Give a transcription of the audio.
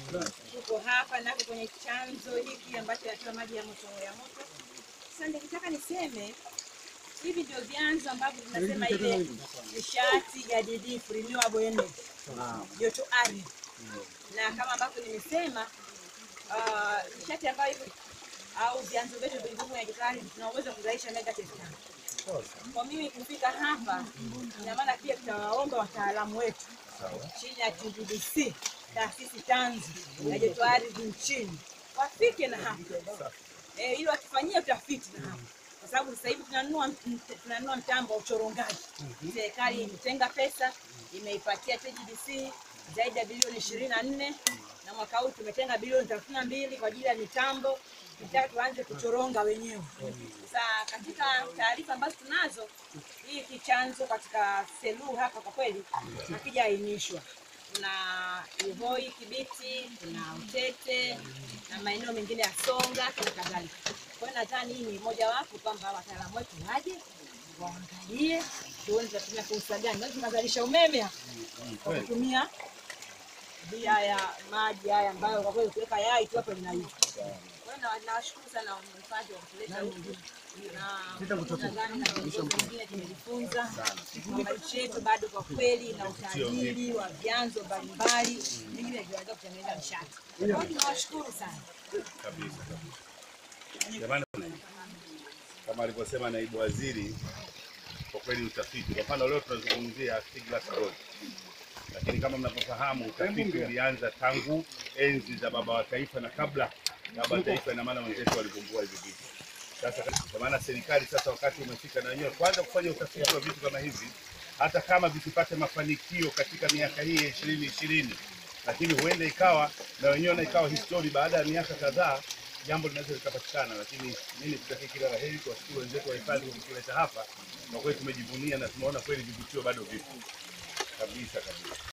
Tuko hapa nako kwenye chanzo hiki ambacho kinatoa maji ya moto ya moto. Sasa nikitaka niseme hivi ndio vyanzo ambavyo tunasema ile nishati jadidifu renewable energy, joto ardhi, na kama ambavyo nimesema ah, nishati ambayo hivyo au vyanzo vyetu vilivyo kwenye joto ardhi tuna uwezo wa kuzalisha megawatt tano. Kwa mimi kufika hapa, ina maana pia tutawaomba wataalamu wetu chini ya TGDC, taasisi tanzu ya joto ardhi nchini, wafike na hapa eh, ili watufanyie utafiti na hapa, kwa sababu sasa hivi tunanunua tunanunua mtambo wa uchorongaji. Serikali imetenga pesa, imeipatia TGDC zaidi ya bilioni ishirini na nne na mwaka huu tumetenga bilioni thelathini na mbili kwa ajili ya mitambo tunataka tuanze kuchoronga wenyewe. Sasa katika taarifa ambazo tunazo, hii kichanzo katika Selous hapa kwa kweli hakijaainishwa. Kuna Ihoi, Kibiti, kuna Utete na maeneo mengine ya Songa na kadhalika. Kwa hiyo nadhani hii ni mojawapo kwamba wataalamu wetu waje waangalie, tuone tunatumia fursa gani. Naweza tunazalisha umeme hapa kwa kutumia hii haya maji haya ambayo kwa kweli ukiweka yai tu hapo linaiva. Kwa hiyo na- nawashukuru sana wahifadhi wa kuleta huku na nadhani na viongozi wengine tumejifunza kwamba nchi yetu bado kwa kweli na utajiri wa vyanzo mbalimbali vingine vinaweza kutengeneza nishati. Kwa hiyo tunawashukuru sana. kabisa kabisa. Jamani, kama alivyosema naibu waziri, kwa kweli utafiti, kwa mfano leo tunazungumzia Stiglas Gold, lakini kama mnavyofahamu utafiti ulianza tangu enzi za baba wa taifa na kabla ya baba wa taifa, ina maana wenzetu walivumbua hivi vitu. Sasa kwa maana serikali sasa wakati umefika na wenyewe kwanza kufanya utafiti wa vitu kama hivi, hata kama visipate mafanikio katika miaka hii ya ishirini ishirini, lakini huenda ikawa na wenyewe na ikawa histori baada ya miaka kadhaa jambo linaweza likapatikana. Lakini mimi kutakia kila la heri kwa shukuru wenzetu wa hifadhi kwa kutuleta hapa, kwa kweli tumejivunia na tumeona kweli vivutio bado vipo kabisa kabisa.